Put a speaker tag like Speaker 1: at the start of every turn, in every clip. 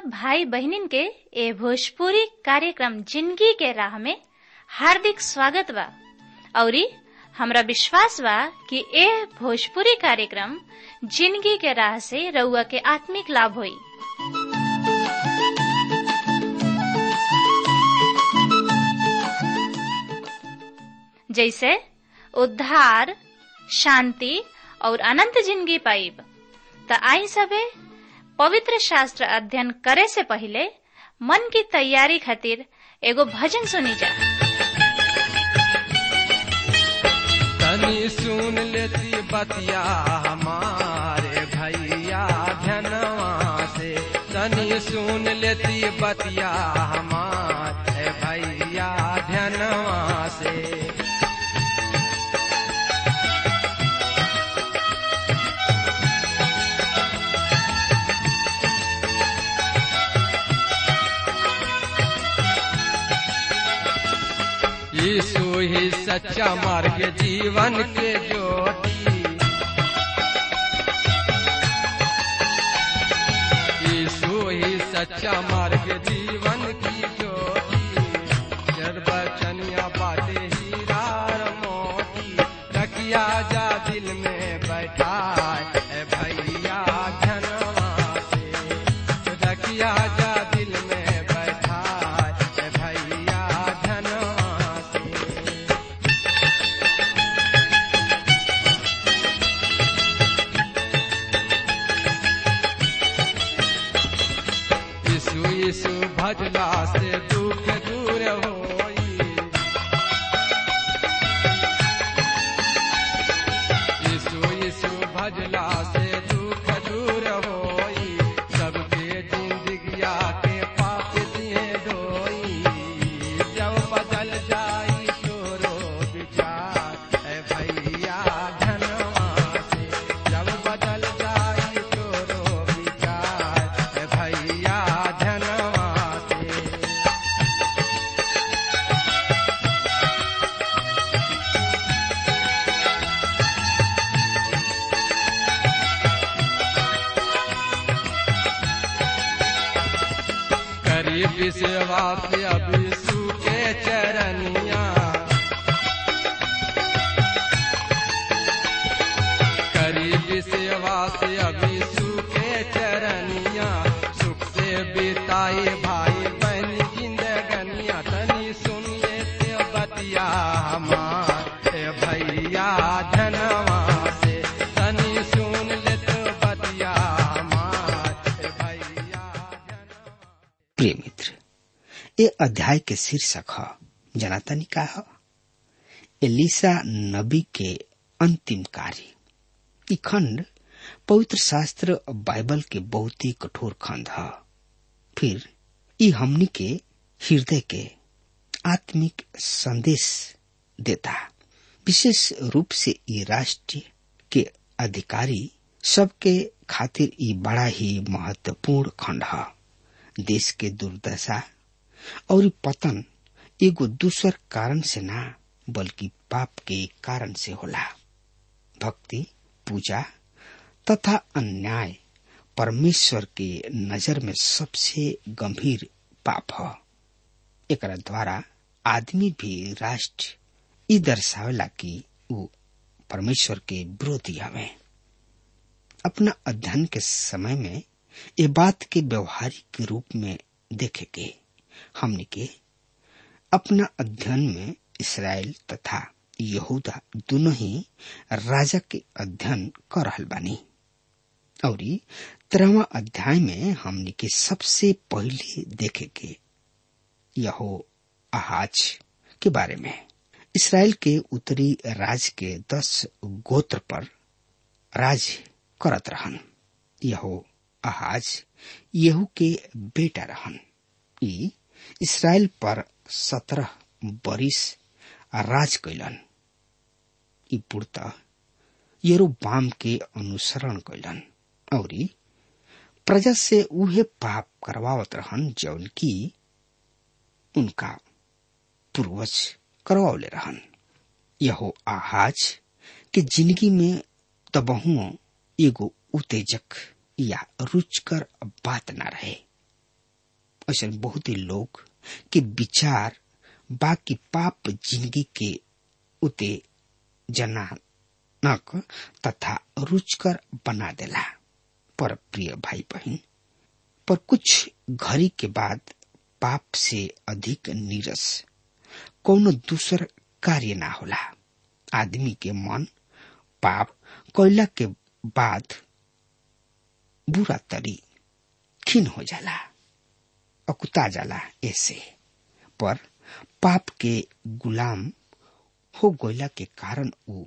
Speaker 1: सब भाई बहनिन के ए भोजपुरी कार्यक्रम जिंदगी के राह में हार्दिक स्वागत बा औरी हमरा विश्वास बा कि ए भोजपुरी कार्यक्रम जिंदगी के राह से रउआ के आत्मिक लाभ होई जैसे उद्धार शांति और अनंत जिंदगी पाइब त आई सबे पवित्र शास्त्र अध्ययन करे से पहले मन की तैयारी खातिर एगो भजन सुनी जा
Speaker 2: तनी सुन लेती बतिया हमारे भैया धनवा से तनी सुन लेती बतिया हमारे भैया धनवा से यीशु ही सच्चा मार्ग जीवन के ज्योति यीशु ही सच्चा मार्ग जीवन की ज्योति जरबचनिया बाटे हीरा और मोती रखिया जा दिल में बैठा है भैया धनवा से रखिया जा दिल में बैठा है भैया धनवा से यीशु यीशु भजला से दुख दूर होई यीशु यीशु भजला से दुख दूर होई सबके जिंदगिया के पाप दिए धोई जब बदल जाई तोरो विचार है भैया धनवा से जब बदल जाई तोरो विचार है भैया धनवा से करीब सेवा अभी सूखे चरनिया करीब सेवा से अभी सूखे चरनिया सुख से बिताए भाई बहन जिंदगनिया तनी सुनिए ते बतिया हमार ए भैया धनवा से तनी सुन ले तो बतिया हमार ए भैया धनवा
Speaker 3: प्रिय मित्र ये अध्याय के शीर्षक ह जनातनी का ह एलिसा नबी के अंतिम कार्य ई खंड पवित्र शास्त्र बाइबल के बहुत ही कठोर खंड ह फिर ई हमनी के हृदय के आत्मिक संदेश देता विशेष रूप से ई राष्ट्र के अधिकारी सबके खातिर ई बड़ा ही महत्वपूर्ण खंड ह देश के दुर्दशा और पतन एगो दूसर कारण से ना बल्कि पाप के कारण से होला भक्ति पूजा तथा अन्याय परमेश्वर के नजर में सबसे गंभीर पाप ह एकरा द्वारा आदमी भी राष्ट्र ई दर्शावेला कि ऊ परमेश्वर के विरोधी हवे अपना अध्ययन के समय में ये बात के व्यवहारिक रूप में देखे के हमने के अपना अध्ययन में इसराइल तथा यहूदा दोनों ही राजा के अध्ययन कर रहल बानी और तेरहवा अध्याय में हमने के सबसे पहले देखे के यहो आहाज के बारे में इसराइल के उत्तरी राज के दस गोत्र पर राज करत रहन यहो आहाज येहू के बेटा रहन ई इसराइल पर सत्रह बरिस राज कैलन ई पूर्णतः यरोबाम के अनुसरण कैलन और प्रजा से उहे पाप करवावत रहन जौन की उनका पूर्वज करवावले रहन यहो आहाज के जिंदगी में तबहुओ एगो उत्तेजक या रुचकर बात न रहे ऐसे बहुत ही लोग के विचार बाकी पाप जिंदगी के उते जनानक तथा रुचकर बना देला पर प्रिय भाई बहन पर कुछ घड़ी के बाद पाप से अधिक नीरस कौनो दूसर कार्य ना होला आदमी के मन पाप कोयला के बाद बुरा तरी खीन हो जाला अकुता जाला ऐसे पर पाप के गुलाम हो गईला के कारण उ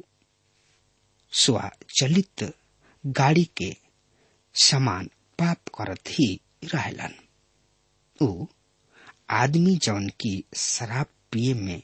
Speaker 3: स्वचलित गाड़ी के समान पाप करत ही रहलन उ आदमी जौन की शराब पिए में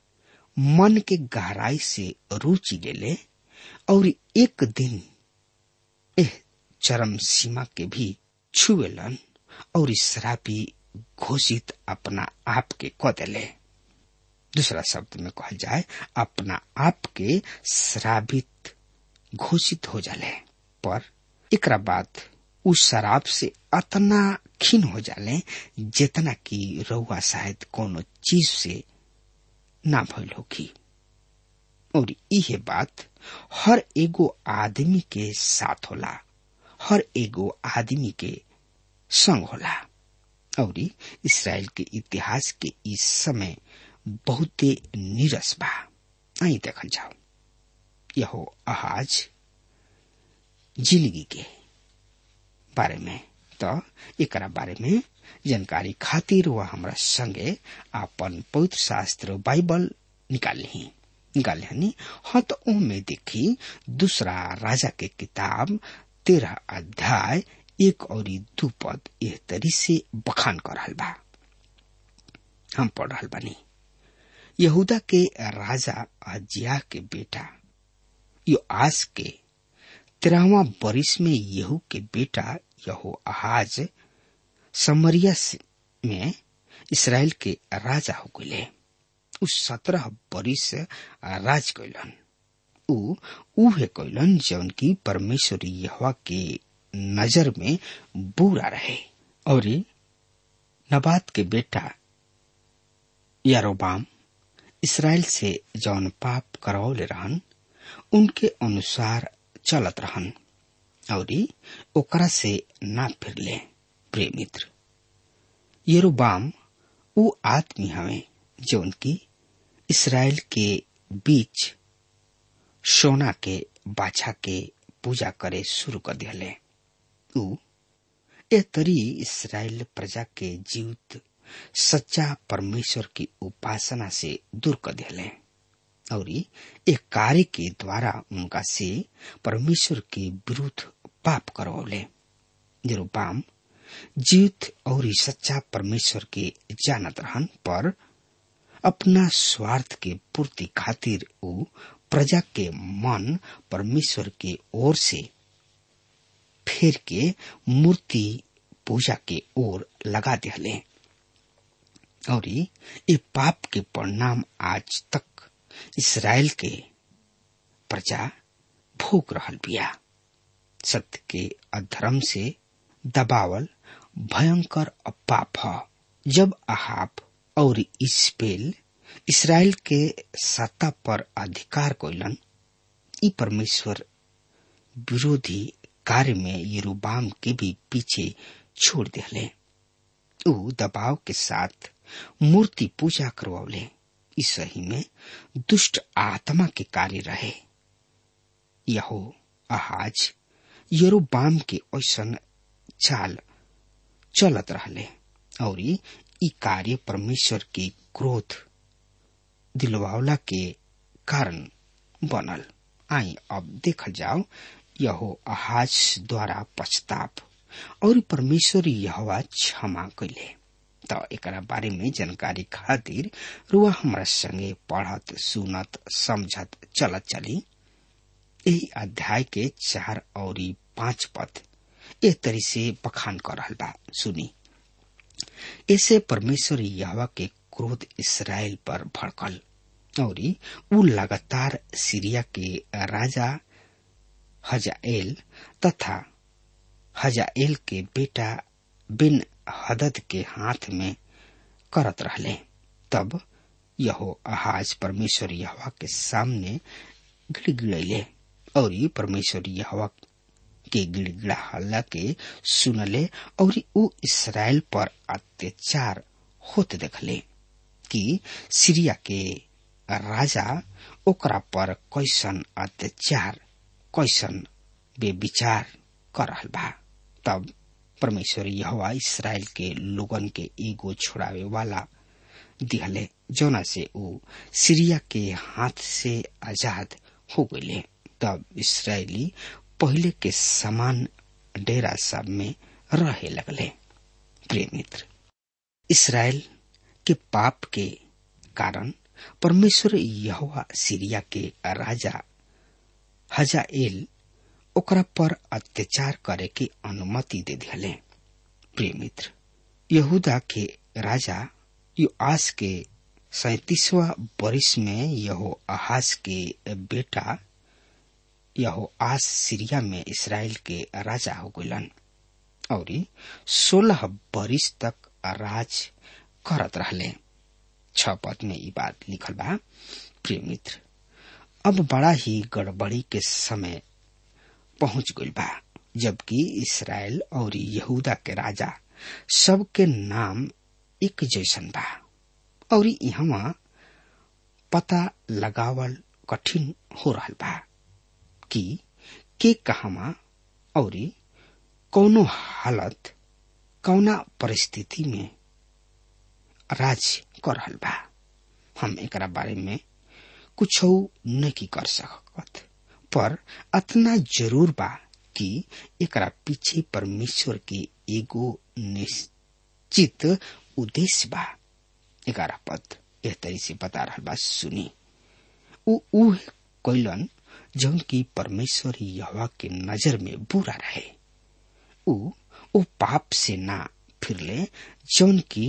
Speaker 3: मन के गहराई से रुचि लेले और एक दिन एह चरम सीमा के भी छुएलन और शराबी घोषित अपना आप के क देले दूसरा शब्द में कहल जाए अपना आप के शराबित घोषित हो जाले पर एकरा बाद उस शराब से अतना खीन हो जाले जितना कि रउआ शायद कोनो चीज से ना भइल होगी और इहे बात हर एगो आदमी के साथ होला हर एगो आदमी के संग होला और इसराइल के इतिहास के इस समय बहुते नीरस बा आई देखल जाओ यहो आहाज जिंदगी के बारे में तो एकरा बारे में जानकारी खातिर वह हमरा संगे अपन पवित्र शास्त्र बाइबल निकाल ली निकाल ली हाँ तो में देखी दूसरा राजा के किताब तेरह अध्याय एक और दू पद एह तरी से बखान कर रहल बा हम पढ़ रहल बानी यहूदा के राजा अजिया के बेटा यो आस के तेरहवा बरिस में यहू के बेटा यहो आहाज समरिया में इसराइल के राजा हो गए उस सत्रह बरिस राज कैलन उ उहे कैलन जौन की परमेश्वर यहवा के नजर में बुरा रहे और नबात के बेटा यारोबाम इसराइल से जौन पाप करौले रहन उनके अनुसार चलत रहन और ओकरा से ना फिरले प्रिय मित्र यरोबाम उ आदमी हवे जौन की इसराइल के बीच सोना के बाछा के पूजा करे शुरू कर दिले उ ए तरी इसराइल प्रजा के जीवित सच्चा परमेश्वर की उपासना से दूर कर दिले और एक कार्य के द्वारा उनका से परमेश्वर के विरुद्ध पाप करवले जेरोबाम जीवित और सच्चा परमेश्वर के जानत रहन पर अपना स्वार्थ के पूर्ति खातिर वो प्रजा के मन परमेश्वर के ओर से फेर के मूर्ति पूजा के ओर लगा दिले और ये पाप के परिणाम आज तक इसराइल के प्रजा भोग रहल बिया सत्य के अधर्म से दबावल भयंकर पाप ह जब अहाब और इसपेल इसराइल के सत्ता पर अधिकार कोइलन ई परमेश्वर विरोधी कार्य में यरूबाम के भी पीछे छोड़ दिले ऊ दबाव के साथ मूर्ति पूजा करवले इस सही में दुष्ट आत्मा के कार्य रहे यहो आहाज यरोबाम के ऐसन चाल चलत रहले और ई कार्य परमेश्वर के क्रोध दिलवावला के कारण बनल आई अब देखल जाओ यहो आहाज द्वारा पछताप और परमेश्वर यहवा क्षमा कैले त एकरा बारे में जानकारी खातिर रुआ हमरा संगे पढ़त सुनत समझत चलत चली यही अध्याय के चार और पांच पद ए तरी से बखान कर रहल बा सुनी ऐसे परमेश्वर यहवा के क्रोध इसराइल पर भड़कल और उ लगातार सीरिया के राजा हजाएल तथा हजाएल के बेटा बिन हदद के हाथ में करत रहले तब यहो आहाज परमेश्वर यहवा के सामने गिड़गिड़ैले और ये परमेश्वर यहवा के गिड़गिड़ाहला के सुनले और ऊ इसराइल पर अत्याचार होत देखले कि सीरिया के राजा ओकरा पर कैसन अत्याचार कैसन बेविचार कर रहल बा तब परमेश्वर यहोवा इसराइल के लोगन के एगो छोड़ावे वाला दिहले जौना से ऊ सीरिया के हाथ से आजाद हो गए तब इसराइली पहले के समान डेरा सब में रहे लगले प्रिय मित्र इसराइल के पाप के कारण परमेश्वर यहोवा सीरिया के राजा हजाएल ओकरा पर अत्याचार करे के अनुमति दे दिले प्रिय मित्र यहूदा के राजा युआस के सैतीसवा वर्ष में यहो आहास के बेटा यहो आस सीरिया में इसराइल के राजा हो गलन और सोलह वर्ष तक राज करत रहले छ पद में ई बात लिखल बा प्रिय मित्र अब बड़ा ही गड़बड़ी के समय पहुंच गई बा जबकि इसराइल और यहूदा के राजा सबके नाम एक जैसन बा और यहाँ पता लगावल कठिन हो रहा बा कि के कहवा और कौनो हालत कौना परिस्थिति में राज कर रहल बा हम एकरा बारे में कुछ नहीं कर सकत पर अतना जरूर बा कि एकरा पीछे परमेश्वर के एगो निश्चित उद्देश्य बा ग्यारह पद एह तरी से बता रहा बा सुनी उ उ कैलन जौन की परमेश्वर यहवा के नजर में बुरा रहे उ ओ पाप से ना फिरले जौन की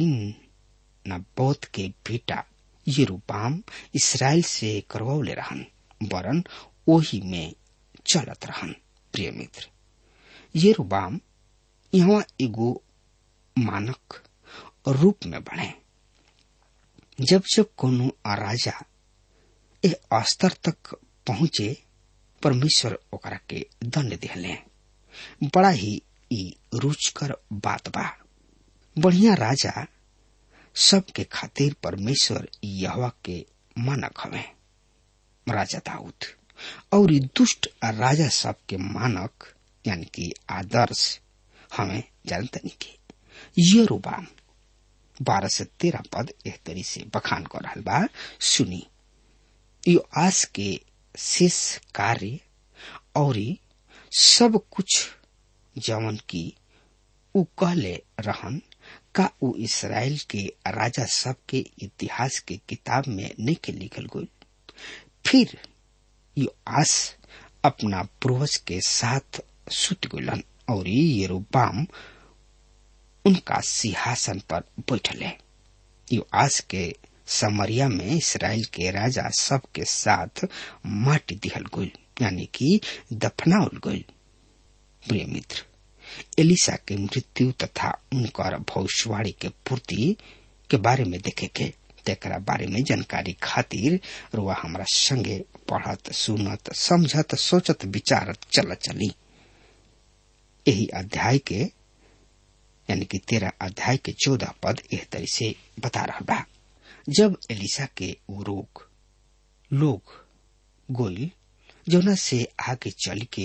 Speaker 3: नबोत के बेटा यरूबाम इसराइल से करवौले रहन वरन ओही में चलत रहन प्रिय मित्र यरूबाम यहाँ एगो मानक रूप में बने जब जब कोनो राजा ए स्तर तक पहुंचे परमेश्वर ओकरा के दंड दिहले बड़ा ही ई रुचकर बात बा बढ़िया राजा सबके खातिर परमेश्वर यहवा के मानक हवे राजा दाऊद और दुष्ट राजा सबके मानक यानी कि आदर्श हमें जानतनी के यरूबाम बारह से तेरह पद एह तरी से बखान कर रहा बा सुनी यो आस के शेष कार्य और सब कुछ जवन की उ कहले रहन का उ इसराइल के राजा सब के इतिहास के किताब में नहीं के लिखल गई फिर यो आस अपना पूर्वज के साथ सुत गलन और यरूबाम उनका सिंहासन पर बैठले यो आज के समरिया में इसराइल के राजा सब के साथ माटी दिहल गई यानी कि दफनाउल गई प्रिय मित्र एलिसा के मृत्यु तथा उनकर भविष्यवाणी के पूर्ति के बारे में देखे के तेकरा बारे में जानकारी खातिर रुआ हमरा संगे पढ़त सुनत समझत सोचत विचारत चल चली यही अध्याय के यानी कि तेरह अध्याय के चौदह पद एह तरी से बता रहा बा जब एलिसा के वो रोग लोग गोइल जोना से आगे चल के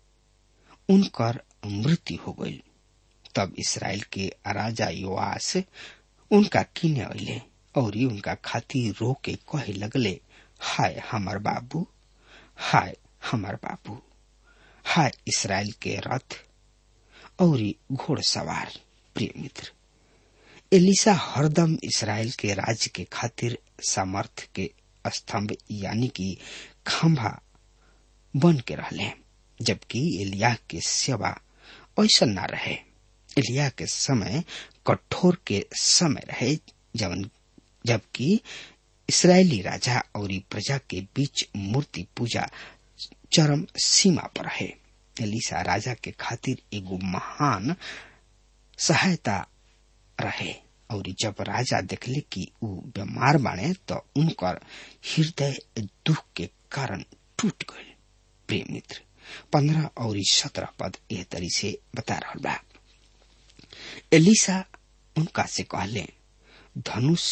Speaker 3: उनकर मृत्यु हो गई तब इसराइल के राजा योआस उनका किने अले और उनका खातिर रो के कहे लगले हाय हमर बाबू हाय हमर बाबू हाय इसराइल के रथ और घोड़सवार प्रिय मित्र एलिसा हरदम इसराइल के राज्य के खातिर सामर्थ के स्तंभ यानी कि खंभा बन के रहले जबकि एलिया के सेवा ऐसा न रहे एलिया के समय कठोर के समय रहे जब जबकि इसराइली राजा और प्रजा के बीच मूर्ति पूजा चरम सीमा पर है एलिसा राजा के खातिर एगो महान सहायता रहे और जब राजा देखले कि ऊ बीमार बाणे तो उनकर हृदय दुख के कारण टूट गए प्रिय मित्र पंद्रह और सत्रह पद एह तरी से बता रहा बा एलिसा उनका से कहले धनुष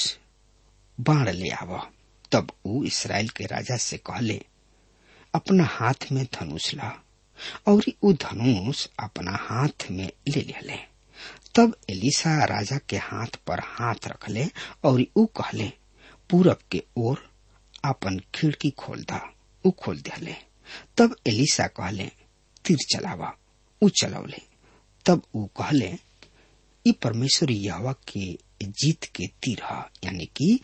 Speaker 3: बाण ले आव तब ऊ इसराइल के राजा से कहले अपना हाथ में धनुष ला और ऊ धनुष अपना हाथ में ले ले तब एलिसा राजा के हाथ पर हाथ रखले और ऊ कहले पूरब के ओर अपन खिड़की खोल दा ऊ खोल दिले तब एलिसा कहले तीर चलावा ऊ चलौले तब ऊ कहले ई परमेश्वर यहवा के जीत के तीर ह यानी कि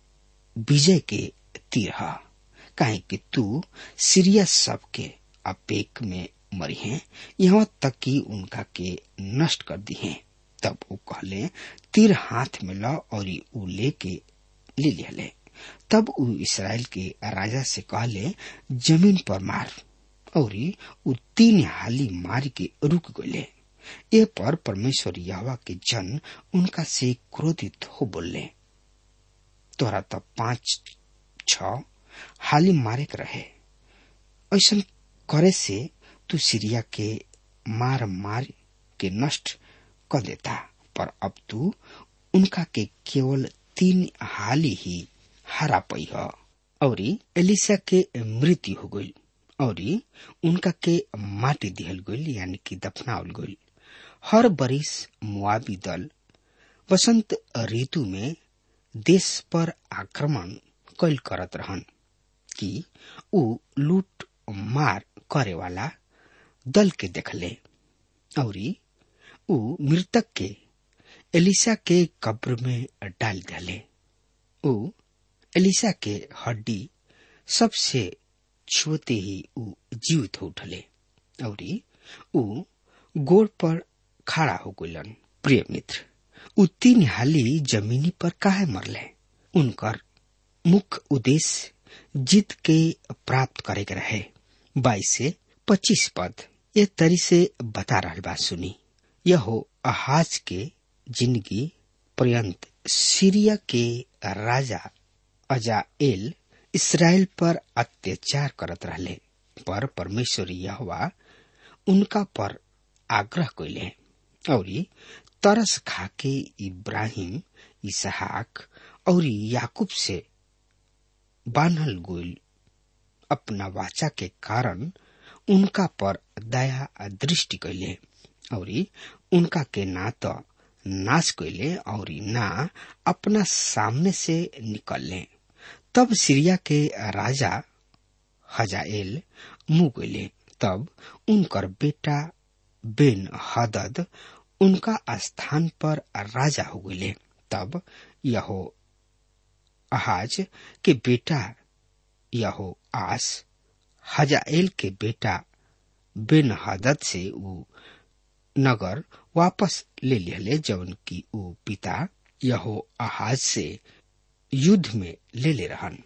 Speaker 3: विजय के तीर ह काहे कि तू सीरिया सब के अपेक में मरी है यहाँ तक कि उनका के नष्ट कर दी है तब वो कहले तीर हाथ में ला और ऊ लेके ले लिया ले तब ऊ इसराइल के राजा से कहले जमीन पर मार और ऊ तीन हाली मार के रुक गए ए पर परमेश्वर यहवा के जन उनका से क्रोधित हो बोले तोरा तो पांच छ हाली मारे के रहे ऐसा करे से तू सीरिया के मार मार के नष्ट कर देता पर अब तू उनका के केवल तीन हाली ही हरा पई है और एलिसा के मृत्यु हो गई और उनका के माटी दिहल गई यानी कि दफनावल गई हर बरिस मुआबी दल वसंत ऋतु में देश पर आक्रमण कैल करत रहन कि ऊ लूट मार करे वाला दल के देखले और ऊ मृतक के एलिसा के कब्र में डाल दिले ऊ एलिसा के हड्डी सबसे छुते ही ऊ जीवित हो उठले और ऊ गोड़ पर खड़ा हो गलन प्रिय मित्र ऊ तीन हाली जमीनी पर काहे मरले उनकर मुख्य उद्देश्य जीत के प्राप्त करे के रहे बाईस से पच्चीस पद ये तरी से बता रहा बात सुनी यह हो अहाज के जिंदगी पर्यंत सीरिया के राजा अजाएल इसराइल पर अत्याचार करत रहले पर परमेश्वर यहवा उनका पर आग्रह कैले और तरस खाके इब्राहिम इसहाक और याकूब से बान्हल गोल अपना वाचा के कारण उनका पर दया दृष्टि कैले और उनका के ना तो नाश कैले और ना अपना सामने से निकलले तब सीरिया के राजा हजाएल मुंह गले तब उनकर बेटा बेन हदद उनका स्थान पर राजा हो गए तब यहो अहाज के बेटा यहो आस हजाएल के बेटा बेन हदद से ऊ नगर वापस ले लिहले जवन की ऊ पिता यहो आहाज से युद्ध में ले ले रहन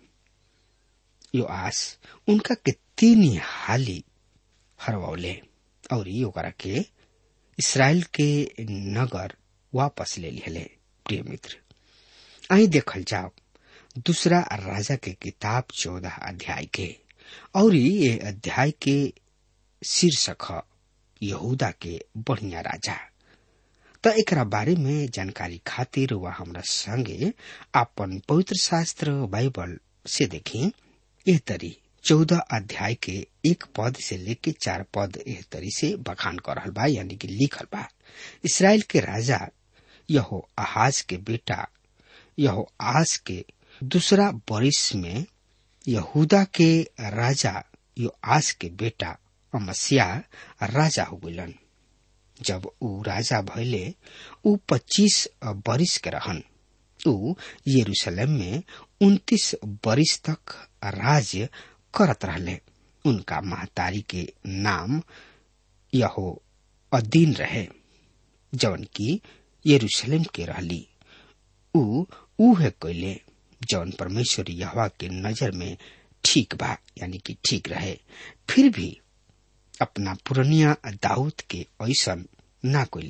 Speaker 3: यो आस उनका के तीन हाली हरवौले और ओकरा के इसराइल के नगर वापस ले लिहले प्रिय मित्र आई देखल जाओ दूसरा राजा के किताब चौदह अध्याय के और ये अध्याय के शीर्षक है यहूदा के बढ़िया राजा त एकरा बारे में जानकारी खातिर वह हमरा संगे अपन पवित्र शास्त्र बाइबल से देखी एह तरी चौदह अध्याय के एक पद से लेके चार पद एह तरी से बखान कर रहल बा यानी कि लिखल बा इसराइल के राजा यहो आहाज के बेटा यहो आज के दूसरा बरिस में यहूदा के राजा यो आज के बेटा अमस्या राजा हो गलन जब ऊ राजा भैले ऊ पच्चीस बरिस के रहन ऊ यरूशलेम में उन्तीस बरिस तक राज्य करत रहले उनका महतारी के नाम यहो अदीन रहे जवन की यरूशलेम के रहली ऊ उहे कैले जौन परमेश्वर यहवा के नजर में ठीक बा यानी कि ठीक रहे फिर भी अपना पुरनिया दाऊद के ऐसन ना कैले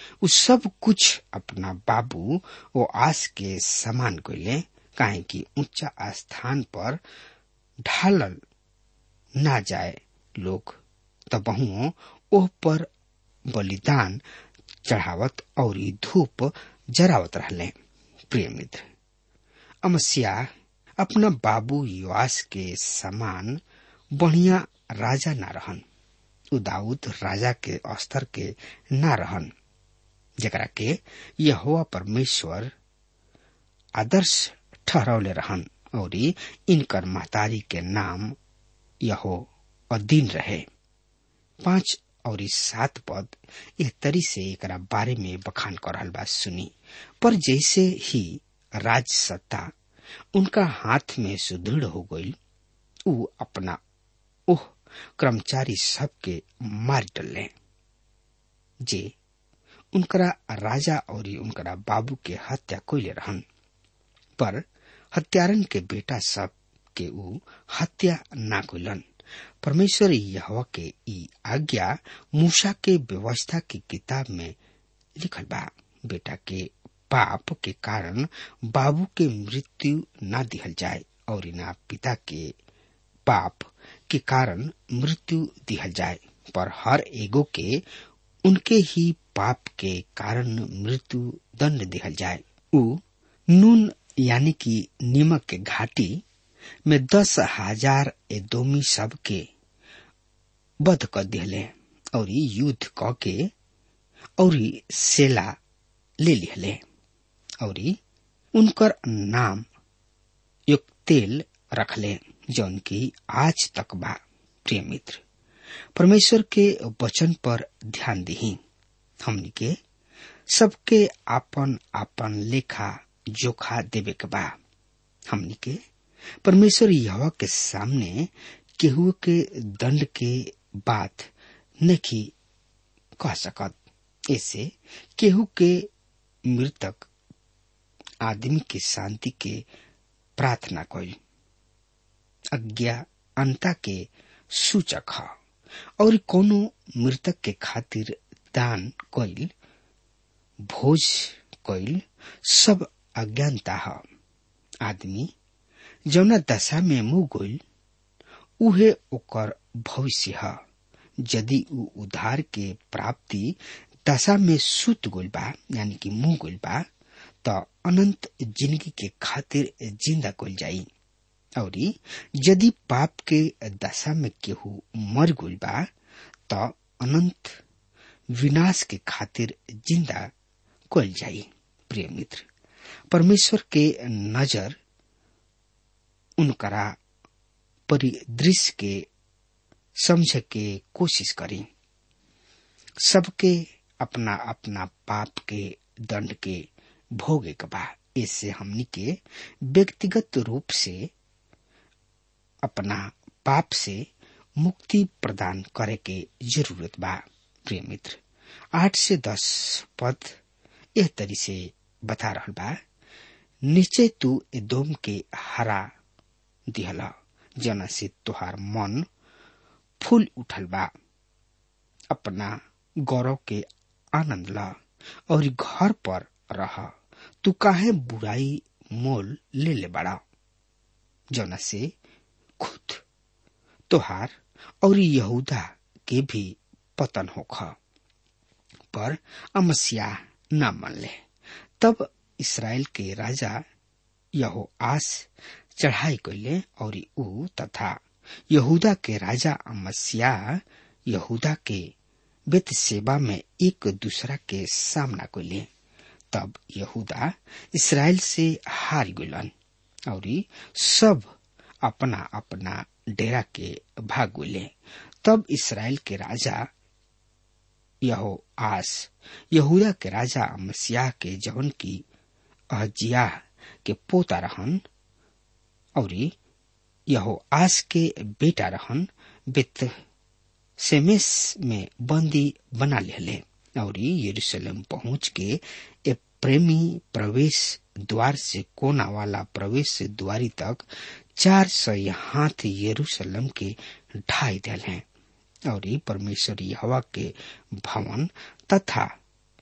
Speaker 3: उ सब कुछ अपना बाबू ओ आस के समान कैले काहे कि ऊंचा स्थान पर ढालल ना जाए लोग तबहुओ ओह पर बलिदान चढ़ावत और धूप जरावत रहले प्रिय मित्र अमस्या अपना बाबू युवास के समान बढ़िया राजा ना रहन उ दाऊद राजा के स्तर के ना रहन जकरा के यहोवा परमेश्वर आदर्श ठहरौले रहन और इनकर महतारी के नाम यहो अधीन रहे पांच और सात पद एह तरी से एक बारे में बखान कर रहल बात सुनी पर जैसे ही राज सत्ता उनका हाथ में सुदृढ़ हो गई उ अपना ओह कर्मचारी सबके मार डले जे उनकरा राजा और उनकरा बाबू के हत्या कोयले रहन पर हत्यारन के बेटा सब के ऊ हत्या ना कोलन परमेश्वर यहवा के ई आज्ञा मूसा के व्यवस्था की किताब में लिखल बा बेटा के पाप के कारण बाबू के मृत्यु ना दिहल जाए और ना पिता के पाप के कारण मृत्यु दिहल जाए पर हर एगो के उनके ही पाप के कारण मृत्यु दंड दिहल जाए उ नून यानी कि नीमक के घाटी में दस हजार एदोमी सब के बध कर दिहले और युद्ध क के और सेला ले लिहले और उनकर नाम युक्तेल रखले जौन की आज तक बा प्रिय मित्र परमेश्वर के वचन पर ध्यान दही हमनी के सबके आपन आपन लेखा जोखा देवे के बा हमनी के परमेश्वर यहवा के सामने केहू के दंड के बात नहीं कह सकत ऐसे केहू के मृतक आदमी के शांति के प्रार्थना कई अज्ञानता के सूचक ह और कोनो मृतक के खातिर दान कइल भोज कइल सब अज्ञानता ह आदमी जौना दशा में मुंह गइल उहे ओकर भविष्य ह यदि उ उधार के प्राप्ति दशा में सुत गइल बा यानी कि मुंह गइल बा त अनंत जिंदगी के खातिर जिंदा कइल जाई और यदि पाप के दशा में केहू मर गइल बा त अनंत विनाश के खातिर जिंदा कइल जाई प्रिय मित्र परमेश्वर के नजर उनकरा परिदृश्य के समझ के कोशिश करी सबके अपना अपना पाप के दंड के भोगे के बा इससे हमनी के व्यक्तिगत रूप से अपना पाप से मुक्ति प्रदान करे के जरूरत बा प्रिय मित्र आठ से दस पद यह तरी से बता रहल बा निश्चय तू एदोम के हरा दिहला जना से तुहार मन फूल उठल बा अपना गौरव के आनंद ला और घर पर रह तू काहे बुराई मोल ले ले बड़ा जना से खुद तोहार और यहूदा के भी पतन होख पर अमस्या न मन ले तब इसराइल के राजा यहो आस चढ़ाई कैले और ऊ तथा यहूदा के राजा अमस्या यहूदा के बेत सेवा में एक दूसरा के सामना कैले तब यहूदा इसराइल से हार गलन और सब अपना अपना डेरा के भाग गले तब इसराइल के राजा यहो आस यहूदा के राजा अमस्याह के जवन की अहजिया के पोता रहन और यहो आस के बेटा रहन बेत सेमेस में बंदी बना ले और यरूशलेम पहुंच के ए प्रेमी प्रवेश द्वार से कोना वाला प्रवेश द्वारी तक चार सौ हाथ यरूशलेम के ढाई दिल हैं और परमेश्वर हवा के भवन तथा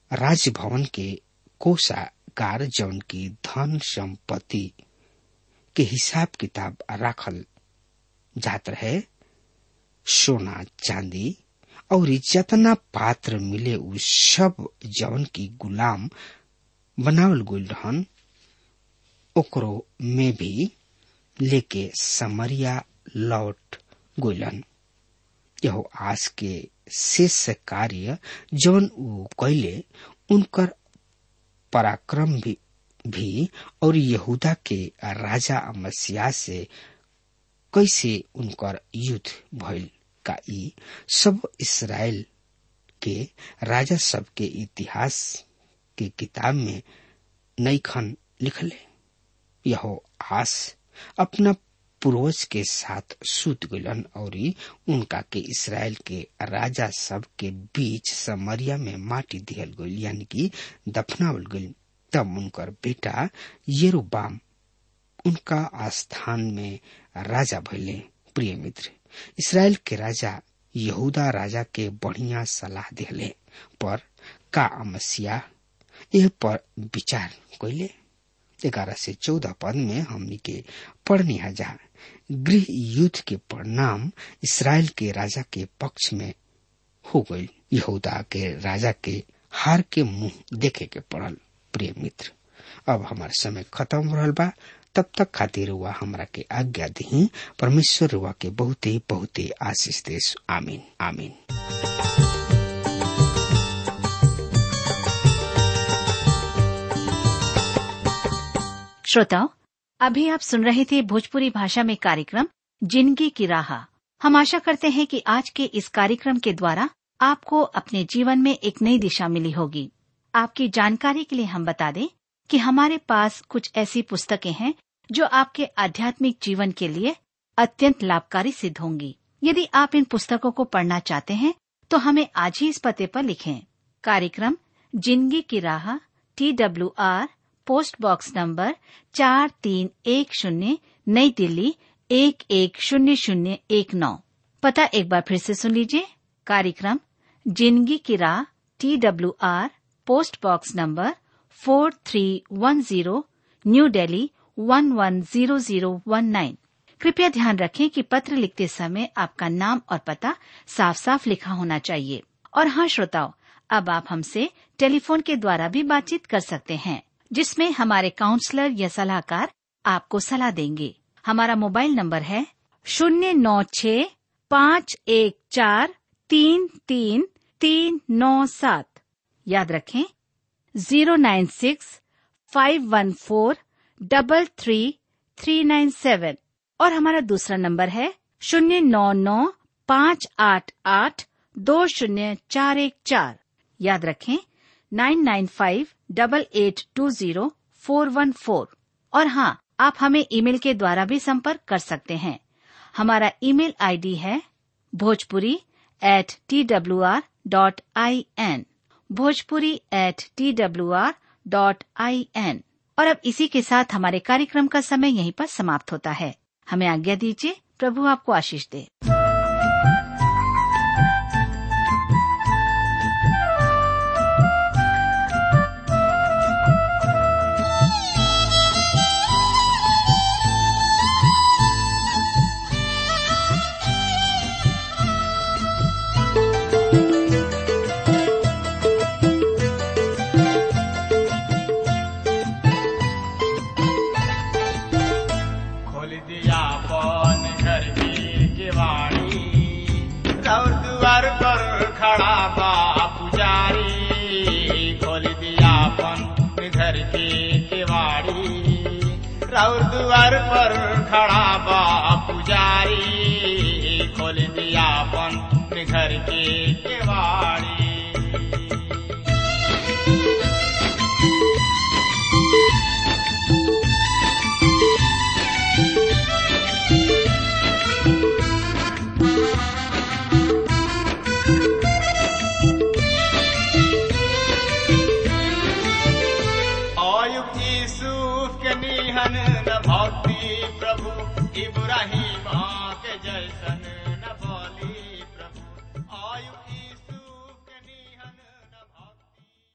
Speaker 3: राजभवन के कोषागार जौन की धन संपत्ति के हिसाब किताब राखल जात रहे सोना चांदी और जतना पात्र मिले उ सब जौन की गुलाम बनावल गइल रहन ओकरो में भी लेके समरिया लौट गइलन यहो आस के शेष कार्य जौन उ कैले उनकर पराक्रम भी, भी और यहूदा के राजा मसीहा से कैसे उनकर युद्ध भइल का ई सब इसराइल के राजा सब के इतिहास के किताब में नईखन लिखले यहो आस अपना पूर्वज के साथ सूत गलन और उनका के इसराइल के राजा सब के बीच समरिया में माटी दिहल गईल यानी कि दफनावल गईल तब उनकर बेटा येरुबाम उनका स्थान में राजा भइले प्रिय मित्र इसराइल के राजा यहूदा राजा के बढ़िया सलाह दिहले पर का अमसिया यह पर विचार कैले ग्यारह से चौदह पद में हमनी के पढ़नी जा गृह युद्ध के परिणाम इसराइल के राजा के पक्ष में हो गई यहूदा के राजा के हार के मुंह देखे के पड़ल प्रिय मित्र अब हमार समय खत्म रहल बा तब तक खातिर हुआ हमरा के आज्ञा दी परमेश्वर हुआ के बहुते बहुते आशीष देश आमीन आमीन
Speaker 4: श्रोताओं अभी आप सुन रहे थे भोजपुरी भाषा में कार्यक्रम जिंदगी की राह हम आशा करते हैं कि आज के इस कार्यक्रम के द्वारा आपको अपने जीवन में एक नई दिशा मिली होगी आपकी जानकारी के लिए हम बता दें कि हमारे पास कुछ ऐसी पुस्तकें हैं जो आपके आध्यात्मिक जीवन के लिए अत्यंत लाभकारी सिद्ध होंगी यदि आप इन पुस्तकों को पढ़ना चाहते हैं तो हमें आज ही इस पते पर लिखें कार्यक्रम Zindagi Ki Raah T W R post box number चार तीन एक शून्य नई दिल्ली एक एक शून्य शून्य एक नौ पता एक बार फिर से सुन लीजिए कार्यक्रम Zindagi Ki Raah T W R post box number four three one zero New Delhi one one zero zero one nine कृपया ध्यान रखें कि पत्र लिखते समय आपका नाम और पता साफ साफ लिखा होना चाहिए और हाँ श्रोताओं अब आप हमसे टेलीफोन के द्वारा भी बातचीत कर सकते हैं जिसमें हमारे काउंसलर या सलाहकार आपको सलाह देंगे हमारा मोबाइल नंबर है शून्य नौ छ पाँच एक चार तीन तीन तीन नौ सात याद रखें zero nine six five one four double three three nine seven और हमारा दूसरा नंबर है शून्य नौ नौ पाँच आठ आठ दो शून्य चार एक चार याद रखें nine nine five double eight two zero four one four और हाँ आप हमें ईमेल के द्वारा भी संपर्क कर सकते हैं हमारा ईमेल आईडी है Bhojpuri at T W R dot I N Bhojpuri at T W R dot I N और अब इसी के साथ हमारे कार्यक्रम का समय यहीं पर समाप्त होता है हमें आज्ञा दीजिए प्रभु आपको आशीष दे
Speaker 5: खोल दिया पौन घर की किवाड़ी और द्वार पर खड़ा बा पुजारी खोल दिया पौन घर की किवाड़ी और द्वार पर खड़ा बा पुजारी खोल दिया पौन घर की किवाड़ी अयुब यूसुफ के निहन न भक्ति प्रभु इब्राहिम